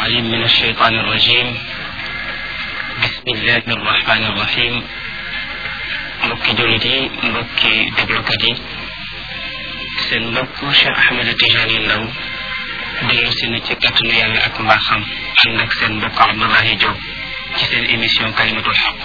العليم من الشيطان الرجيم بسم الله الرحمن الرحيم mbokki jullit yi mbokki déglukat yi seen mbokk Cheikh Ahmed Tijani Ndaw dellu si na ci kàttanu yàlla ak mbaaxam ànd ak seen mbokk Abdoulahi Diop ci seen émission kalimatul xaq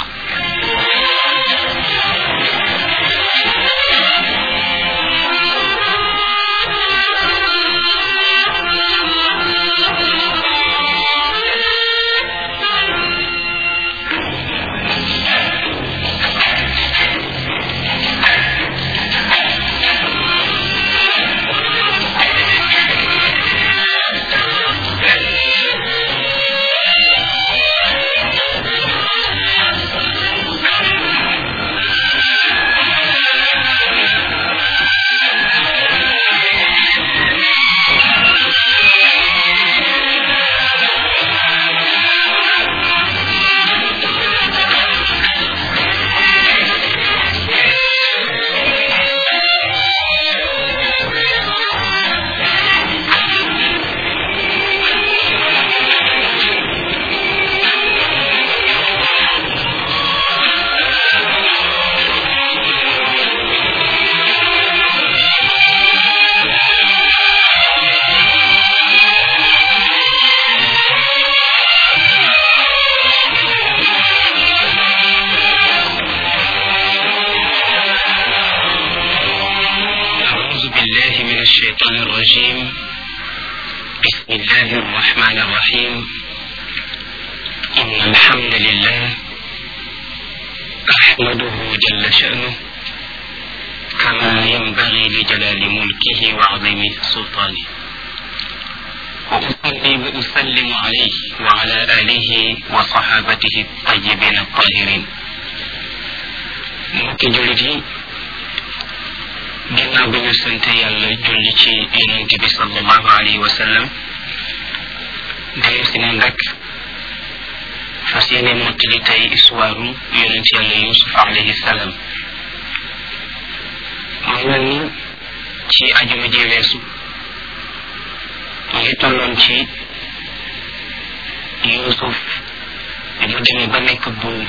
أعوذ بالله من الشيطان الرجيم بسم الله الرحمن الرحيم إن الحمد لله أحمده جل شأنه كما ينبغي لجلال ملكه وعظيم سلطانه وأصلي وأسلم عليه وعلى آله وصحابته الطيبين الطاهرين mbokki jullit yi ginnaaw bi ñu sant yàlla julli ci yonente bi sallallahu alayhi wa sallam dellu si neen rek fas yéene mottali tey histoire yonent yàlla yusuf alayhi salaam mu mel ni ci ajuma ji weesu ngi tolloon ci yusuf bi mu demee ba nekk buur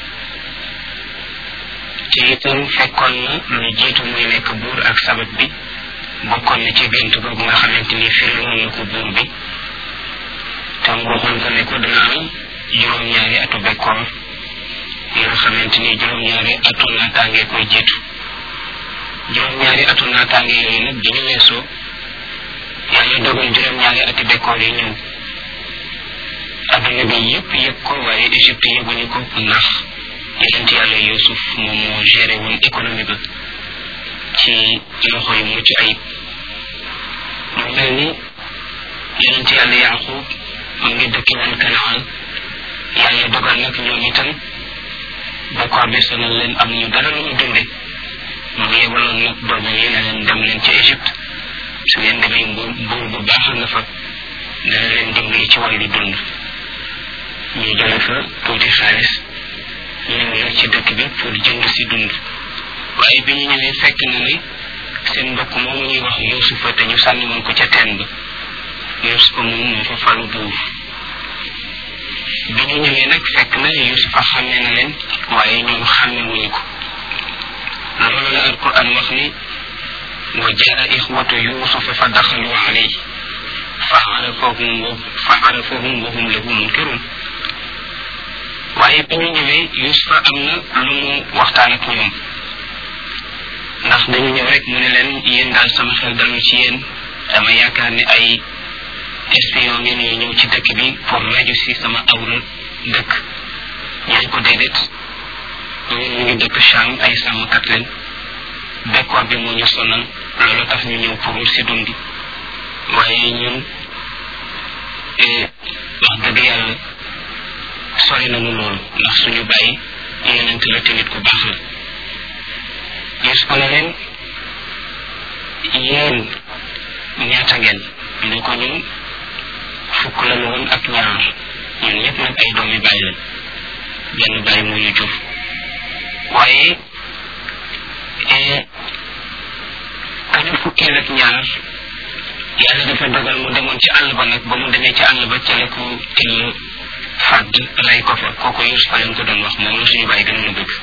te itam fekkoon na lu jiitu muy nekk buur ak sabab bi bokkoon na ci gént googu nga xamante ni firiloon na ko buur bi tam waxoon ko ne ko dana am juróom-ñaari atu bekkoor yoo xamante ni juróom-ñaari atu naataange koy jiitu juróom-ñaari atu naataange yooyu nag bi ñu weesoo yàlla dogal juróom-ñaari ati bekkoor yi ñëw adduna bi yëpp yëg ko waaye Égypte yëguñu ko ndax yonent yàlla Yuusuf moom moo géré woon économie ba ci loxo yu mucc ayib mu mel ni yonent yàlla Yaaqub mu ngi dëkki woon Kanaan yàlla dogal nag ñoom itam bokkoor bi sonal leen am ñu dara lu ñu dunde mu yebaloon nag doomam yi ne leen dem leen ci Égypte su ngeen demee buur buur bu baax nga fa dana leen dimbali ci wàllu dund ñu jële fa tuuti xaalis ñëw nag ci dëkk bi pour jënd si dund waaye bi ñu ñëwee fekk na ne seen mbokk moomu ñuy wax yusufa te ñu sànni woon ko ca teen ba yusufa moom moo fa falu buur bi ñu ñëwee nag fekk na yusufa xàmme na leen waaye ñoom xàmme wuñu ko loolu la alquran wax ni wa jaa ixwatu yusufa fa daxalu alayhi fa arafahum wa fa arafahum wa hum lahu munkirun waaye bi ñu ñëwee Yusufa am na lu mu waxtaan ak ñoom ndax dañu ñëw rek mu ne leen yéen daal sama xel dalu ci yéen dama yaakaar ne ay espion ngeen yu ñëw ci dëkk bi pour raju si sama awra dëkk ñaan ko déedéet ñun ñu ngi dëkk Cham ay sàmmkat leen bekkoor bi moo ñu sonal loolu tax ñu ñëw pour si dund waaye ñun wax dëgg yàlla sori nañu loolu ndax suñu bàyyi yonent la te nit ku baax la Yuusuf ne leen yéen ñaata ngeen ñu ko ñun fukk la woon ak ñaar ñun ñëpp nag ay doomi bàyyi lañ benn bàyyi moo ñu jur waaye kañu fukkeel ak ñaar yàlla dafa dogal mu demoon ci àll ba nag ba mu demee ci àll ba ca la ko till fàdd lay ko fa kooku Yuusufa leen ko doon wax moom la suñu bàyyi gënoon a bëgg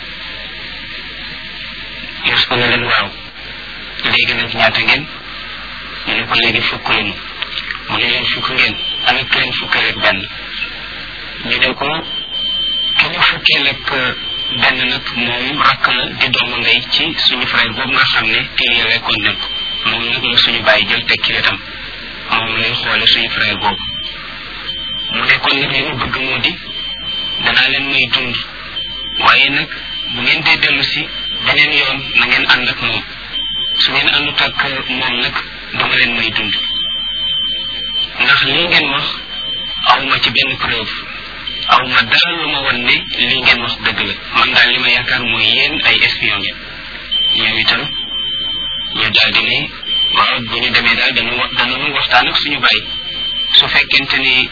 Yuusufa ne leen waaw léegi nag ñaata ngeen ñu ne ko léegi fukk lañu mu ne leen fukk ngeen ana ku leen fukkeel ak benn ñu ne ko ki ñu fukkeel ak benn nag moom rakk la di doomu ndey ci suñu frère boobu nga xam ne téye lekkoon nañ ko moom nag la suñu bàyyi jël teg ci wetam moom lay xoole suñu frère boobu mu ne kon nag li mu bëgg moo di danaa leen may dund waaye nag bu ngeen dee dellu si beneen yoon na ngeen ànd ak moom su ngeen àndut ak moom nag dama leen may dund ndax lii ngeen wax awma ci benn preuve awma dara lu ma won ne lii ngeen wax dëgg la man daal li ma yaakaar mooy yéen ay espion ngeen ñoom itam ñu daal di ne waaw bu ñu demee daal danu danañu waxtaan ak suñu bàyyi su fekkente ni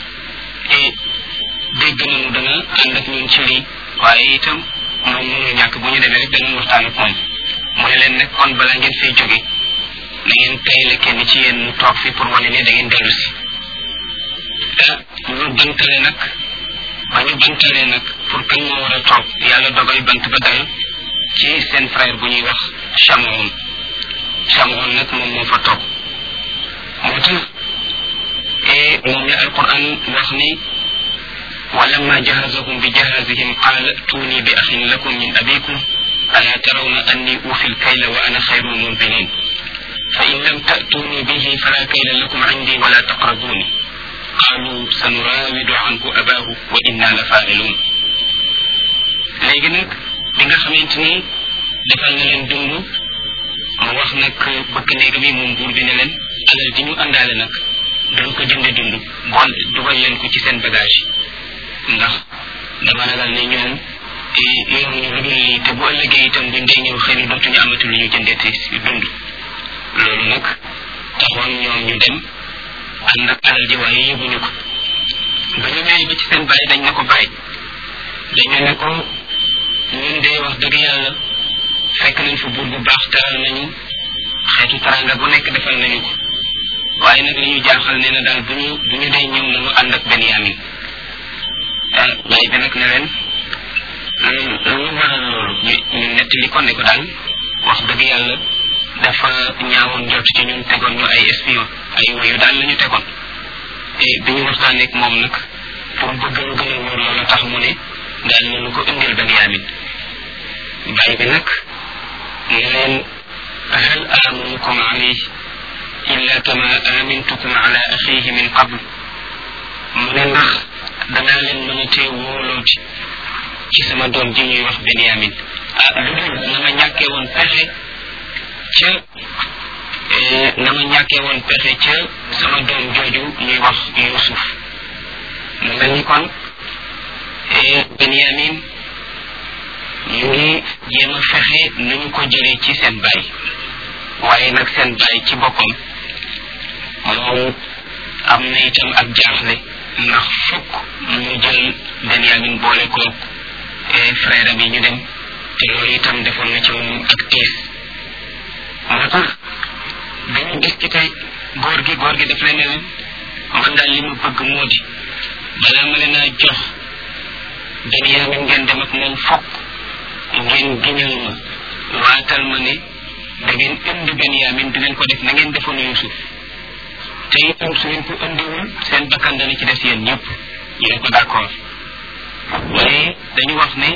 dégg nañu dana ànd ak ñun ci lii waaye itam moom mënul ñàkk bu ñu demee rek danañ waxtaan ak moom mu ne leen nag kon bala ngeen fay jóge na ngeen tayle kenn ci yéen mu toog fi pour wane ne da ngeen dellu si ah ñu bantale nag ba ñu bantalee nag pour kan moo war a toog yàlla dogal bant ba dal ci seen frère bu ñuy wax Chamoun Chamoun nag moom moo fa toog moo tax et moom la alquran wax ni ولما جهزهم بجهازهم قال ائتوني بأخ لكم من أبيكم ألا ترون أني أوفي الكيل وأنا خير المنزلين فإن لم تأتوني به فلا كيل لكم عندي ولا تقربوني قالوا سنراود عنه أباه وإنا لفاعلون léegi nag bi nga xamante ni defal na leen dund mu wax nag bëgg néega bi moom buur bi ne leen alal ji ñu àndaale nag dañ ko jënde dund bool dugal leen ko ci seen bagage ndax dama ragal ne ñoom yoruñu lu dul lii te bu ëllëgee itam buñ dee ñëw xëy na dootuñu amati lu ñu jëndeeti si dund loolu nag taxoon ñoom ñu dem ànd ak alal ji waaye yëguñu ko ba ñu ñëwee ba ci seen bàyyi dañ ne ko bàyyi dañu ne ko ñun de wax dëgg yàlla fekk nañ fa buur bu baax teral nañu xeetu taranga bu nekk defal nañu ko waaye nag li ñu jaaxal nee na daal bu ñu bu ñu dee ñëw nañu ànd ak Benyamin bàyyi bi nag ne leen lu waral loolu ñu ñu nettali ko ne ko daal wax dëgg yàlla dafa ñaawoon jot ci ñun tegoon ñu ay espion ay woyu daal la ñu tegoon te bi ñu waxtaanee ak moom nag pour bëgg lu gën a wóor loolu tax mu ne daal nañu ko indil Benyamin bàyyi bi nag ne leen hal amanukum alayhi illa kama amintukum ala axihi min qabl mu ne ndax danaa leen mën a tee wóolooti ci sama doom ji ñuy wax Benyamin ah lu dul na ma ñàkkee woon pexe ca na ma ñàkkee woon pexe ca sama doom jooju ñuy wax Yuusuf mu mel ni kon Benyamin ñu ngi jéem a fexe nañu ko jëlee ci seen baay waaye nag seen baay ci boppam moom am na itam ak jaaxle ndax fukk ñu jël Benyamin boole ko frère am yi ñu dem te loolu itam defoon na ci moom ak tiis moo tax dañu gis ci tey góor gi góor gi daf leen ne leen man daal li ma bëgg moo di balaa ma leen a jox Benyamin ngeen dem ak moom fokk ngeen giñal ma waatal ma ne da ngeen indi Benyamin di ngeen ko def na ngeen defoon Yuusuf te itam su ngeen ko indiwul seen bakkan dana ci des yéen ñëpp ñu ne ko d'accord waaye dañu wax ne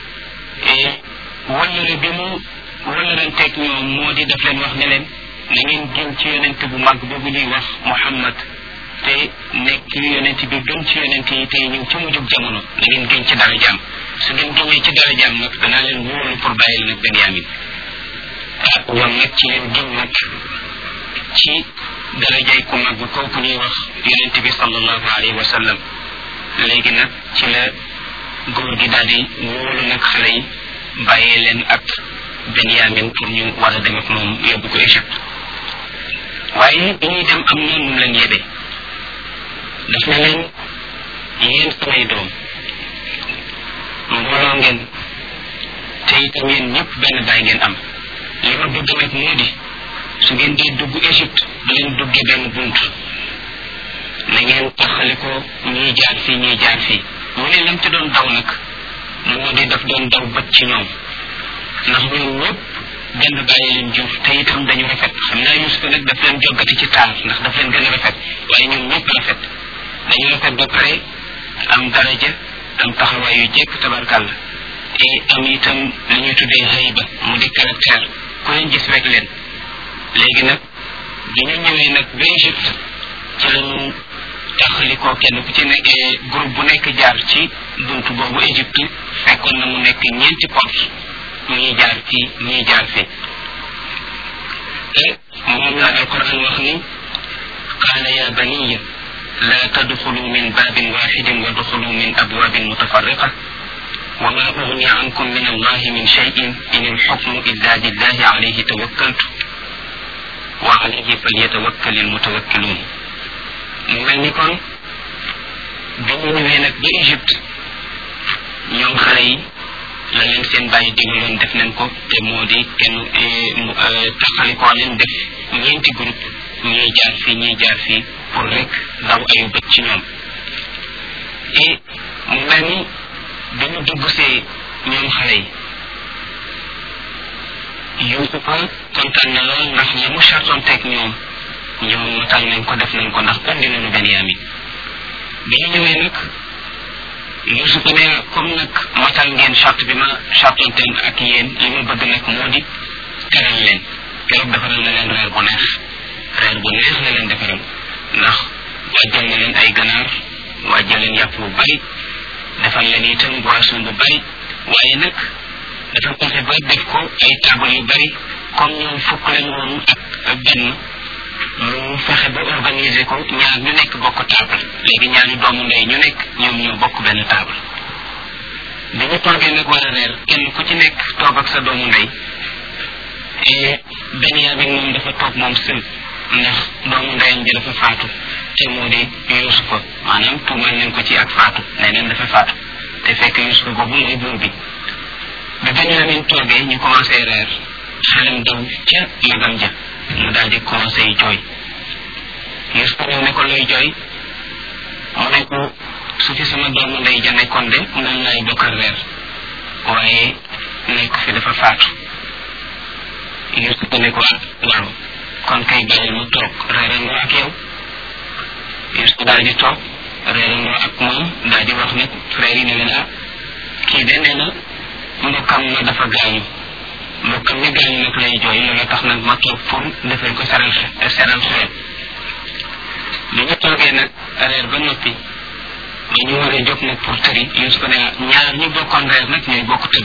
wallare bi mu wallaranteeg ñoom moo di def leen wax ne leen na ngeen gën ci yonent bu mag boobu ñuy wax Muhammad te nekk yonent bi gën ci yonent yi tey ñëw ci mujjug jamono na ngeen gën ci dara jaam su ngeen gëñee ci dara jaam nag danaa leen wóolu pour bàyyil nag Benyamin ah ñoom nag ci leen gën nag ci darajay ku mag kooku ñuy wax yonent bi sallallahu alayhi wa sallam léegi nag ci la góor gi daal di wóolu nag xale yi bàyyee leen ak Benyamin pour ñu war a dem ak moom yóbbu ko Égypte waaye bi ñuy dem am na nu leen yebee daf ne leen yéen samay doom mbooloo ngeen te itam yéen ñëpp benn baay ngeen am li ma bëgg nag moo di su ngeen dee dugg Égypte bu leen duggee benn bunt na ngeen taxali ko ñuy jaar fii ñuy jaar fii mu ne lam ci doon daw nag moo di daf doon daw bët ci ñoom ndax ñoom ñëpp benn bàyyi leen jur te itam dañu rafet xam naa Yusufa nag daf leen joggati ci taar ndax daf leen gën a rafet waaye ñoom ñëpp rafet dañu rafet ba pare am daraja am taxawaay yu jekk tabarkàlla et am itam li ñuy tuddee hayba mu di caractère ku leen gis rek leen léegi nag bi ñu ñëwee nag ba Égypte ci lañu taxalikoo kenn ku ci nekk groupe bu nekk jaar ci buntu boobu Égypte fekkoon na mu nekk ñeenti porte ñuy jaar fii ñuy jaar fii te moom la alquran wax ni qaala ya baniya la tadxulu min babin waxidin wa duxulu min abwabin mutafarriqa وما أغني عنكم من الله من شيء إن الحكم إلا لله عليه توكلت وعليه فليتوكل المتوكلون mu mel ni kon bi ñu ñëwee nag ba Égypte ñoom xale yi la leen seen bàyyi digaloon def nañ ko te moo di kenn taxalikoo leen def ñeenti groupe ñuy jaar fii ñuy jaar fii pour rek daw ayu bët ci ñoom et mu mel ni bi ñu dugg see ñoom xale yi Yuusufa kontaan na lool ndax la mu chartoon teg ñoom ñoom matal nañ ko def nañ ko ndax andi nañu Benyamin bi ñu ñëwee nag Yuusufa ne comme nag matal ngeen charte bi ma chartonteen ak yéen li ma bëgg nag moo di teral leen keroog defaral na leen reer bu neex reer bu neex la leen defaral ndax wàjjal na leen ay ganaar wàjjal leen yàpp bu bari defal leen itam boisson bu bari waaye nag dafa fexe ba def ko ay taabal yu bari comme ñoom fukk leen woon ak benn mu fexe ba organiser ko ñaar ñu nekk bokk table léegi ñaari doomu ndey ñu nekk ñoom ñoo bokk benn table bi ñu toogee nag war a reer kenn ku ci nekk toog ak sa doomu ndey et Benyamin moom dafa toog moom sël ndax doomu ndeyam ji dafa faatu te moo di Yusufa maanaam tuumal nañ ko ci ak faatu nee neen dafa faatu te fekk Yusufa boobu mooy buur bi bi Benyamin toogee ñu commencé reer xelam daw ca magam ja mu daal di commencé jooy Yusufa ñëw ne ko looy jooy mu ne ko su fi sama doomu ndey ja nekkoon de moom laay bokkal reer waaye nekk fi dafa faatu Yusufa ne ko waaw kon kay bàyyi mu toog reerandoo ak yow Yusufa daal di toog reerandoo ak moom daal di wax nag frère yi ne leen ah kii de nee na mbokkam ma dafa gaañu mbokkam mi gaañu nag lay jooy loolu tax nag ma toog pour defal ko seral seral xool bi ñu toogee nag reer ba noppi ba ñu war a jóg nag pour tëri Yusufa ne ñaar ñu bokkoon reer nag ñooy bokk tëdd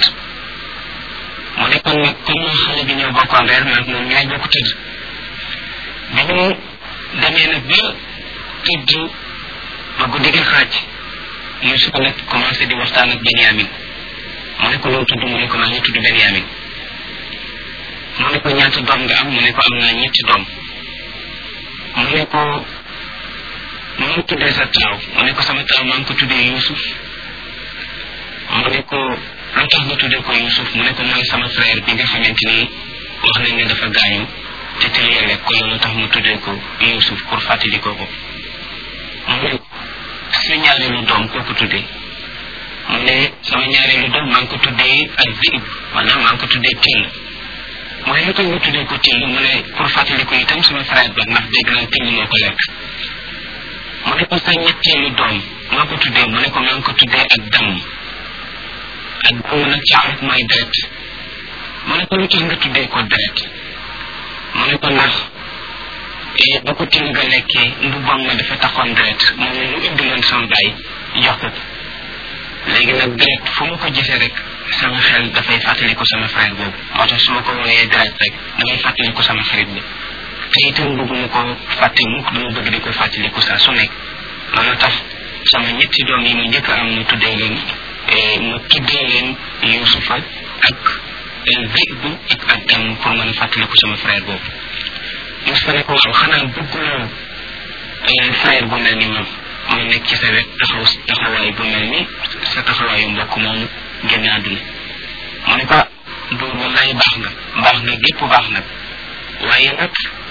mu ne kon nag comme xale bi ñoo bokkoon reer nag moom ñooy bokk tëdd bi ñu demee nag ba tëdd ba guddi gi xaaj Yusufa nag commencé di waxtaan ak Benyamin mu ne ko loo tudd mu ne ko maa ngi tudd Benyamin mu ne ko ñaata doom nga am mu ne ko am naa ñetti doom mu ne ko mu ngi tuddee sa taaw mu ne ko sama taaw maa ngi ko tuddee Yusuf mu ne ko lu tax nga tuddee ko Yusuf mu ne ko mooy sama frère bi nga xamante ni wax nañ ne dafa gaañu te tëlee rek ko loolu tax mu tuddee ko Yusuf pour fàttali ko ko mu ne sa ñaareelu doom koo ko tuddee mu ne sama ñaareelu doom maa ngi ko tuddee ak zib maanaam maa ngi ko tuddee till mu ne lu tax nga tuddee ko till mu ne pour fàttali ko itam sama frère ba ndax dégg naa till moo ko lekk mu ne ko sa ñetteelu doom maa ko tuddee mu ne ko maa ngi ko tuddee ak damm ak damm nag ci arab mooy deret mu ne ko lu tax nga tuddee ko deret mu ne ko ndax ba ko till nga lekkee mbubbam ma dafa taxoon deret moom lu indi loon sama baay jox ko léegi nag deret fu ma ko gisee rek sama xel dafay fàttaliku sama frère boobu moo tax su ma ko wooyee deret rek damay fàttaliku sama xarit bi te itam bëgguma ko fàtte mukk dama bëgg di ko fàttaliku saa su nekk loolu tax sama ñetti doom yi ma njëkk am mu tuddee leen mu tuddee leen Yusufa ak Zib ak ak dam pour mën a fàttaliku sama frère boobu Yusufa ne ko waaw xanaa bëgguloo frère bu mel ni moom mu nekk ci sa wet taxaw taxawaay bu mel ni sa taxawaayu mbokk moomu génn àdduna mu ne ko buur wallaay baax nga baax nga gépp baax nag waaye nag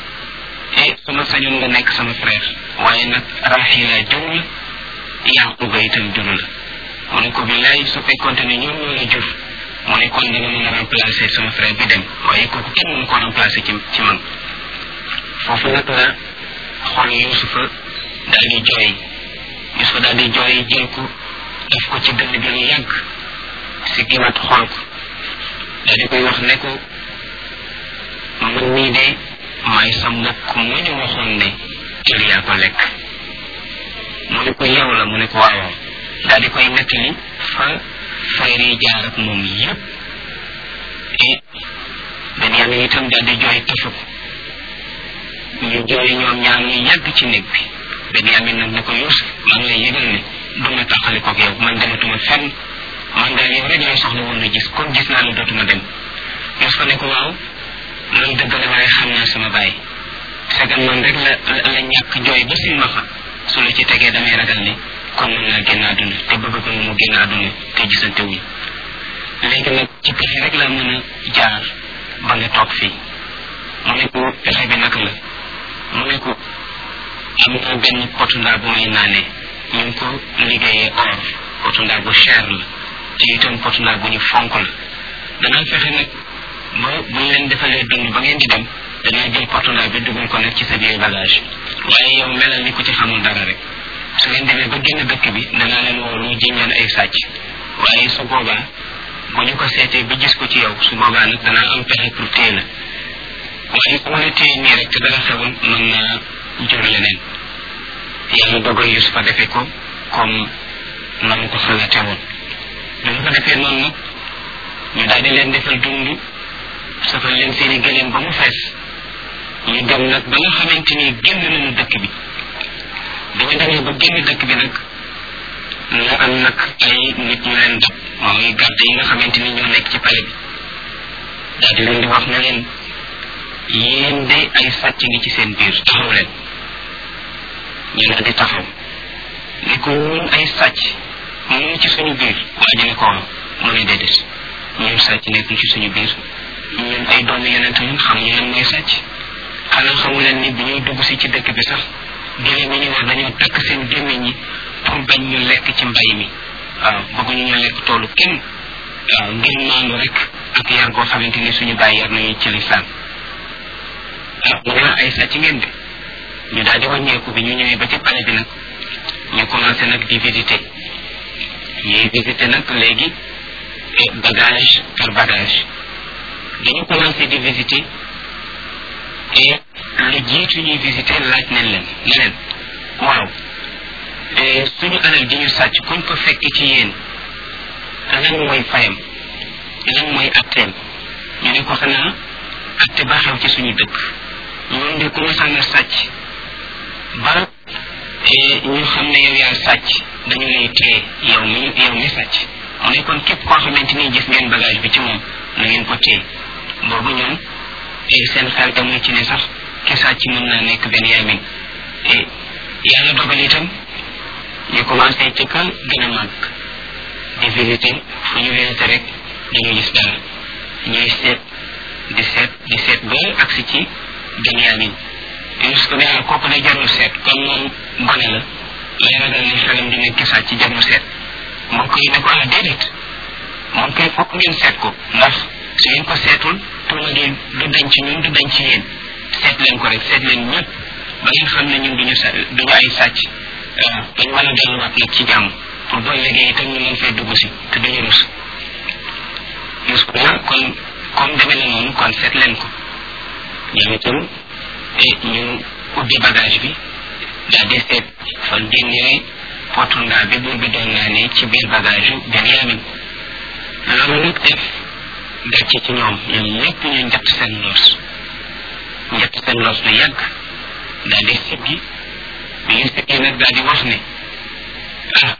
e sama sañoon nga nekk sama frère waaye nag Rahila jur la Yaquba itam jur la mu ne ko billaay su fekkonte ne ñoom ñoo la jur mu ne kon dina mën a remplacer sama frère bi dem waaye kooku kenn mënu ko remplacer ci ci man foofu nag la xol Yusufa daal di jooy Yusufa daal di jooy jël ko def ko ci dënn bi lu yàgg si giwaat xool ko daal di koy wax ne ko man nii de maay sa mbokk mu ñu waxoon ne kër yaa ko lekk mu ne ko yow la mu ne ko waawaaw daal di koy nettali fa frère yi jaar ak moom yépp et Benyamin itam daal di jooy tafu ko ñu jooy ñoom ñaar ñu yàgg ci néeg bi Benyamin nag ne ko Yuusuf maa ngi lay yëgal ne du ma taxali koog yow man dematuma fenn man daal yow rek laa soxla woon na gis comme gis naa la dootuma dem Yuusuf ne ko waaw loolu dëgg la waaye xam naa sama baay segal man rek la la ñàkk jooy ba silmaxa su la ci tegee damay ragal ni kon mën naa génn àdduna te bëgg ko mu génn àdduna te gisante wuñ léegi nag ci pexe rek la mën a jaar ba nga toog fii mu ne ko pexe bi naka la mu ne ko am na benn potu ndaa bu may naanee ñu ngi ko liggéeyee or potu ndaa bu cher la te itam potu ndaa bu ñu fonk la danaa fexe nag ba bu ñu leen defalee dund ba ngeen di dem danaa jël potu ndaa bi dugal ko nag ci sa biir bagage waaye yow melal ni ku ci xamul dara rek su ngeen demee ba génn dëkk bi danaa leen woo lu jiñ leen ay sàcc waaye su boobaa bu ñu ko seetee ba gis ko ci yow su boobaa nag danaa am pexe pour téye la waaye su ma la téye nii rek te dara xewul mën naa jur leneen yàlla dogal Yusufa defee ko comme na mu ko xalaatee woon bi mu ko defee noonu nag ñu daal di leen defal dund safal leen seeni gëléem ba mu fees ñu dem nag ba nga xamante ni génn nañu dëkk bi bi ñu demee ba génn dëkk bi nag la am nag ay nit ñu leen dab mooy garde yi nga xamante ni ñoo nekk ci pale bi daal di leen di wax ne leen yéen de ay sàcc ngi ci seen biir taxaw leen ñu daal di taxaw ni ko ñun ay sàcc mu ngi ci suñu biir waa ji ne ko mu ne déedéet ñun sàcc nekkul ci suñu biir ñun ay doomi yonent ñun xamuñu leen mooy sàcc xanaa xamu leen ni bi ñuy dugg si ci dëkk bi sax géléem yi ñu war dañoo takk seen gémmiñ ñi pour bañ ñu lekk ci mbay mi waaw bëgguñu ñu lekk toolu kenn waaw ngir maandu rek ak yar goo xamante ni suñu bàyyi yar nañu ci lislaam waaw mu ne ay sàcc ngeen de ñu daal di wàññeeku bi ñu ñëwee ba ci pale bi nag ñu commencé nag di visiter ñuy visiter nag léegi bagage par bagage dañu commencé di visiter et lu jiitu ñuy visiter laaj nañ leen ne leen waaw suñu alal ji ñu sàcc kuñ ko fekk ci yéen lan mooy fayam lan mooy atteem ñu ne ko xanaa atte ba xew ci suñu dëkk ñun de ku ma sànn sàcc ba ñu xam ne yow yaa sàcc dañu lay téye yow mi yow mi sàcc mu ne kon képp koo xamante ni gis ngeen bagage bi ci moom na ngeen ko téye boobu ñoom seen xel demul ci ne sax ki sàcc mën naa nekk benn yamin yàlla dogal itam ñu commencé ci ka gën a màgg di visiter fu ñu visiter rek dañu gis dara ñuy seet di seet di seet ba agsi ci Benyamin Yusuf ko ne ah kooku de jarul seet comme moom gone la lay ragal ni xelam di nekk sàcc ci jarul seet mbokk yi ne ko ah déedéet moom kay fokk ngeen seet ko ndax su ngeen ko seetul tuuma gi du dañ ci ñun du dañ ci yéen seet leen ko rek seet leen ñëpp ba ngeen xam ne ñun duñu sa duñu ay sàcc dañ mën a delluwaat nag ci jàmm pour boo liggéey itam ñu mën fee dugg si te duñu rus Yusuf na kon comme demee na noonu kon seet leen ko ñoom itam ñu ubbi bagage bi daal di seet fa génnee potu ndaa bi buur bi doon naa ne ci biir bagage yu Benyamin loolu nag def gàcce ci ñoom ñoom ñëpp ñu njatt seen loos njatt seen loos lu yàgg daal di siggi bi ñu siggi nag daal di wax ne ah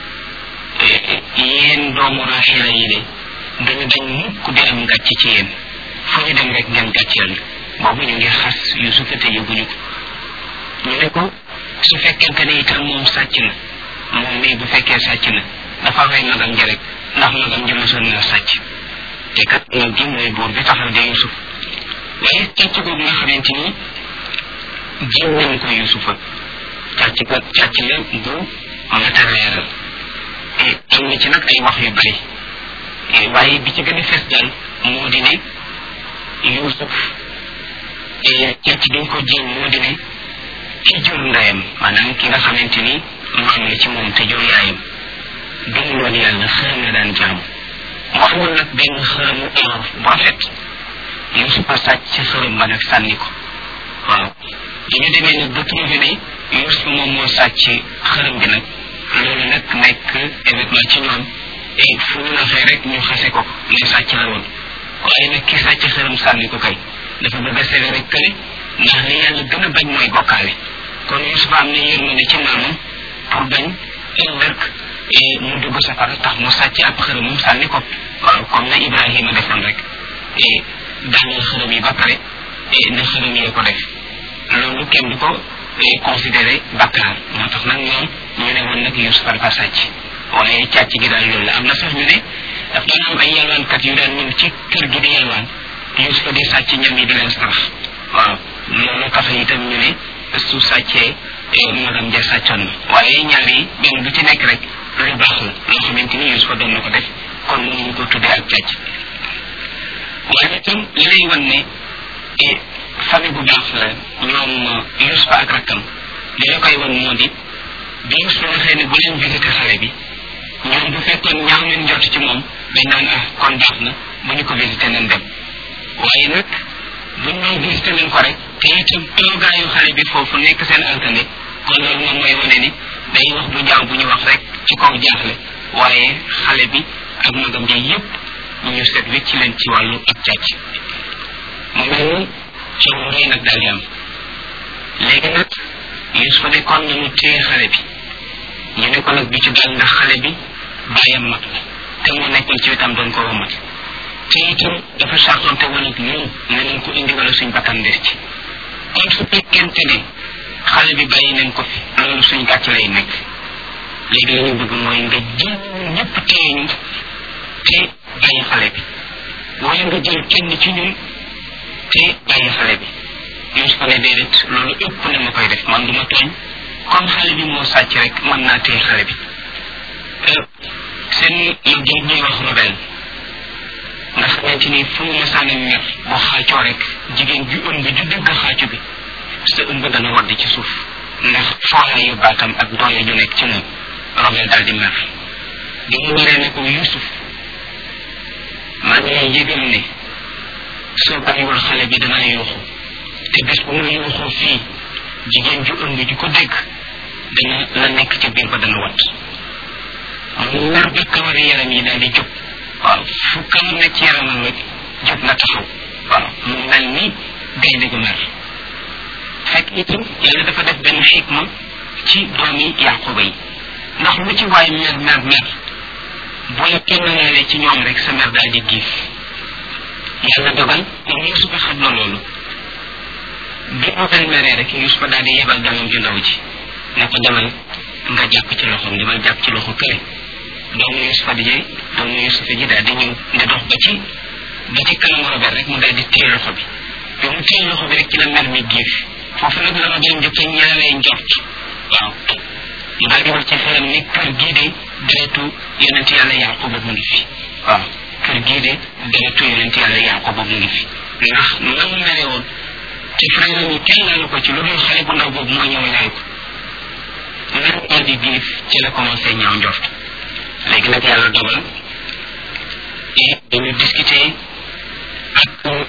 yéen doomu Raxila yi de dañu dañ mukk di am gàcce ci yéen fu ñu dem rek ngeen gàcceel ñu boobu ñu ngi xas Yusufa te yëguñu ko ñu ne ko su fekkente ne itam moom sàcc na moom mii bu fekkee sàcc na dafa rey magam ji rek ndax magam ji mosoon naa sàcc te kat mag ji mooy buur bi taxaw de Yusuf waaye càcc googu nga xamante ni jiw nañ ko yusufa càcc ko càcc la bu matériel te am na ci nag ay wax yu bari waaye bi ci gën a fees daal moo di ne yusuf càcc gi ko jiw moo di ne ki jur ndeyam maanaam ki nga xamante ni maam la ci moom te jur yaayam gëmu loon yàlla xërëm la daan jaamu mu amoon nag benn xërëmu or bu rafet yusufa sàcc ci xërëm ba nag sànni ko waaw bi ñu demee nag ba trouvé ne yusufa moom moo sàcc xërëm bi nag loolu nag nekk événement ci ñoom et fu ñu waxee rek ñu xase ko ne sàcc la woon waaye nag ki sàcc xërëm sànni ko kay dafa bëgg a sele rek kële ndax li yàlla gën a bañ mooy bokkaale kon yusufa am na yërmande ci maamam pour bañ ëllëg mu dugg safara tax mu sàcc ab xërëmam sànni ko waaw comme na ibrahima defoon rek daaneel xërëm yi ba pare ne xërëm yee ko def loolu kenn du ko considéré bakkaar moo tax nag ñoom ñu ne woon nag yusufa dafa sàcc waaye càcc gi daal loolu la am na sax ñu ne daf doon am ay yalwaankat yu daan ñëw ci kër gi di yalwaan yusufa di sàcc ñam yi di leen sarax waaw loolu tax itam ñu ne su sàccee magam ja sàccoon na waaye ñaar yi benn bu ci nekk rek lu baax la loo xamante ni yusufa doon na ko def kon mënuñu ko tuddee ak càcc waaye itam li lay wan ne famille bu baax la ñoom yusufa ak rakkam li la koy wan moo di bi yusufa waxee ne bu leen visité xale bi ñoom bu fekkoon ñaaw leen jot ci moom dañ naan ah kon baax na bu ñu ko visité nañ dem waaye nag buñ ñëw visité nañ ko rek te itam toogaayu xale bi foofu nekk seen altane kon loolu moom mooy wane ni day wax bu ñaaw bu ñu wax rek ci kaw jaaxle waaye xale bi ak magam ji yépp ñu seet wécc ci leen ci wàllu ak càcc mu mel ni coow rëy nag daal di am léegi nag Yusufa ne kon nañu téye xale bi ñu ne ko nag bi ci dal ndax xale bi bàyyam mag la te moo nekkoon ci wetam doon ko womat te itam dafa sartonte woon ak ñun ne nañ ko indi wala suñ bakkan des ci kon su fekkente ne xale bi bàyyi nañ ko fi loolu suñ gàcc lay nekk léegi la ñu bëgg mooy nga jël ñëpp téye ñu te bàyyi xale bi wala nga jël kenn ci ñun te bàyyi xale bi Yusufa ne déedéet loolu ëpp na ma koy def man duma tooñ comme xale bi moo sàcc rek mën naa téye xale bi seen liggéey ñuy wax rebelle nga xamante ni fu mu masaane mer boo xaacoo rek jigéen ju ëmb ju dëgg xaacu bi sa ëmb dana wadd ci suuf ndax foolaayu baatam ak doole ju nekk ci moom rebelle daal di mer di mu waree ne ko Yusuf maa ngi lay yëgal ne soo bàyyiwul xale bi danaa yuuxu te bés bu ma yuuxoo fii jigéen ju ëmb ju ko dégg dana la nekk ca biir ba dana wat mu mer ba kawari yaram yi daal di jóg waaw fu kawar nekk ci yaramam rek jóg na taxaw waaw mu mel ni gaynde gu mer fekk itam yàlla dafa def benn xikma ci doomi yaquba yi ndax lu ci waay mer mer mer bu la kennalee ci ñoom rek sa mer daal di giif yàlla dogal moom yusufa xam na loolu bi mu fen meree rek yusufa daal di yebal doomam ju ndaw ji ne ko demal nga jàpp ci loxoom demal jàpp ci loxo kële doomu yusufa di jee doomu yusufa ji daal di ñëw di dox ba ci ba ci kanam robert rek mu daal di téye loxo bi bi mu téye loxo bi rek ci la mer mi giif foofu nag la ma doon njëkk a ñaawee njort waaw mu daal di wax ci xelam ni kër gii de deretu yonent yàlla yaquba mu ngi fi waaw kër gii de deretu yonent yàlla yaquba mu ngi fi ndax na mu mere woon te frère yi kenn laalu ko ci lu dul xale bu ndaw boobu moo ñëw laal ko mer daal di giif ci la commencé ñaaw njort léegi nag yàlla dogal et dañu discuter ak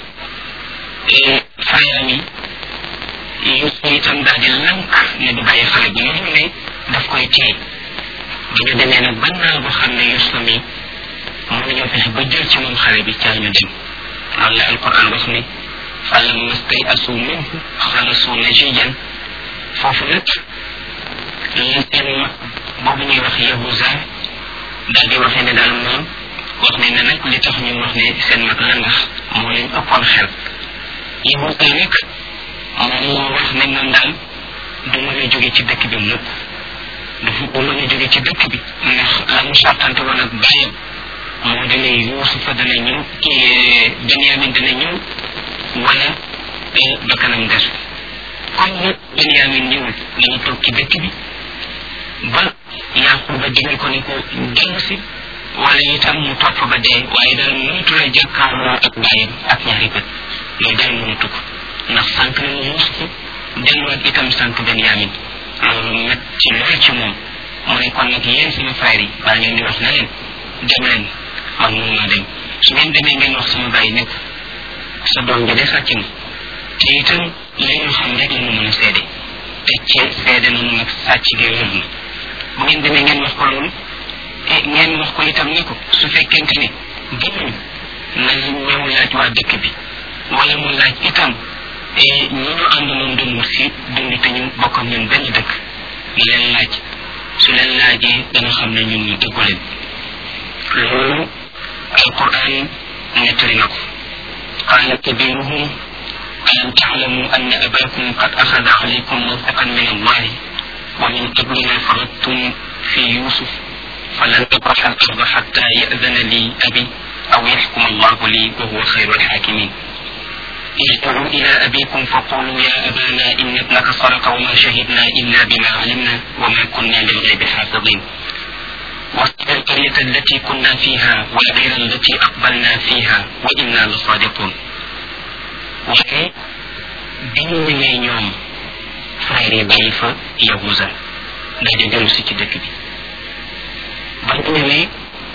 frère yi Yuusu itam daal di lànk ne du bàyyi xale bi loolu ne daf koy téye bu ñu demee nag ban naa boo xam ne Yuusu mi mënuñoo fexe ba jël ci moom xale bi caa ñu dem loolu la alquran wax ni falamma stay'asu minhu xalasu najiyan foofu nag li seen mag boobu ñuy wax Yahuza daal di waxee ne daal moom wax ne ne nag li tax ñu wax ne seen mag la ndax moo leen ëppoon xel Yahuza nag moom moo wax ne moom daal du mën a jóge ci dëkk bi mukk du mën a jóge ci dëkk bi ndax la mu sàttante woon ak bàyyam moo dana Yuusufa dana ñëw Benyamin dana ñëw wala bakkanam des comme nag Benyamin ñëwul dañu toog ci dëkk bi ba Yaquba digal ko ni ko dellu si wala itam mu topp ba dee waaye daal mënatu la jàkkaarloo ak bàyyam ak ñaari bët loolu daal mënatu ko ndax sànq na mu Yuusuf delluwaat itam sànq Benyamin loolu met ci lool ci moom mu ne kon nag yéen sama frère yi baa ngeen di wax na leen dem leen man mun naa dem su ngeen demee ngeen wax sama bàyyi ne ko sa doom ji de sàcc na te itam li ñu xam rek la ñu mën a seede te ci seede nañu nag sàcc gi wér na bu ngeen demee ngeen wax ko loolu e ngeen wax ko itam ne ko su fekkente ni gëmuñ nañu ñëw laaj waa dëkk bi wala mu laaj itam ñi ñu àndaloon doon wut si dund te ñu bokk ak ñun benn dëkk leen laaj su leen laajee dana xam ne ñun ñu dëggu leen loolu alquran nettali na ko qaala kabiruhum alam taalamu anna abakum qad axada alaykum mawtaqan min allahi wa min qabli ma faradtum fi yusuf falan abraxa al arda xatta yadana li abi aw yaxkuma allahu li wa huwa xayru alxakimin ارجعوا إلى أبيكم فقولوا يا أبانا إن ابنك سرق وما شهدنا إلا بما علمنا وما كنا للغيب حافظين واسأل القرية التي كنا فيها والعير التي أقبلنا فيها وإنا لصادقون وكي بين ñoom frère yi bàyyi fa yahuza daje dellu si ci dëkk bi ba ñu ñëwee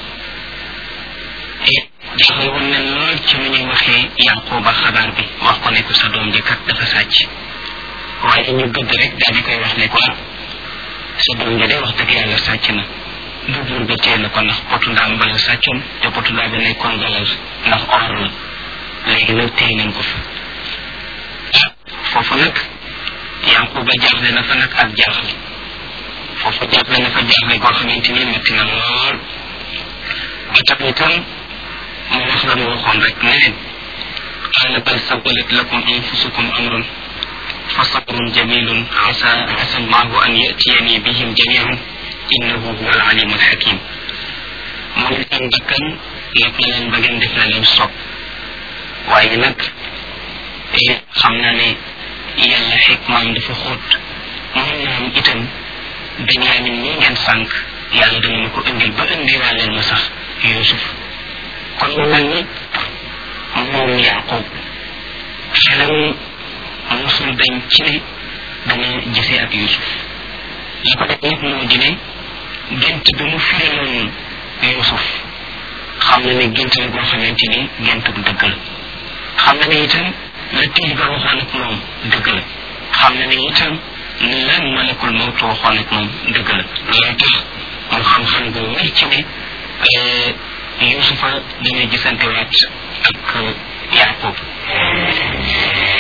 jaaxle woon na lool ci mu ñuy waxee yanquba xabaar bi wax ko ne ko sa doom ji kat dafa sàcc waaye ñu gëdd rek daal di koy wax ne ko sa doom ji de wax dëgg yàlla sàcc na bu buur ba tee na ko ndax potu ndaam ba la sàccoon te potu ndaam bi nekkoon valeur ndax or la léegi nag tey nañ ko fa ah foofu nag yanquba jaaxle na fa nag ak jaaxle foofu jaaxle na fa jaaxle goo xamante ni metti na lool ba tax itam mu wax la mu waxoon rek ne leen qaala bal sawalat lakum anfusukum amrun fa sabrun jamilun asa asa allahu an yatiyani bihim jamian innahu huwa alalimu alhakim mu ne seen bakkan nag na leen ba ngeen def la leen sopp waaye nag xam naa ne yàlla xikmaam dafa xóot mën naa am itam benyamin nii ngeen sànq yàlla dana ma ko indil ba indiwaaleel ma sax yusuf kon mu mel ni moom yaqub xelam musul dañ ci ne dana gisee ak yusuf li ko def nag moo di ne gént bi mu firiloon yusuf xam na ne gént la goo xamante ni gént bu dëgg la xam na ne itam la tey ba waxoon ak moom dëgg la xam na ne itam ne lan malakul mawtu waxoon ak moom dëgg la loolu tax mu xam-xam gu wér ci ne yusufa dana gisante waat ak yaqub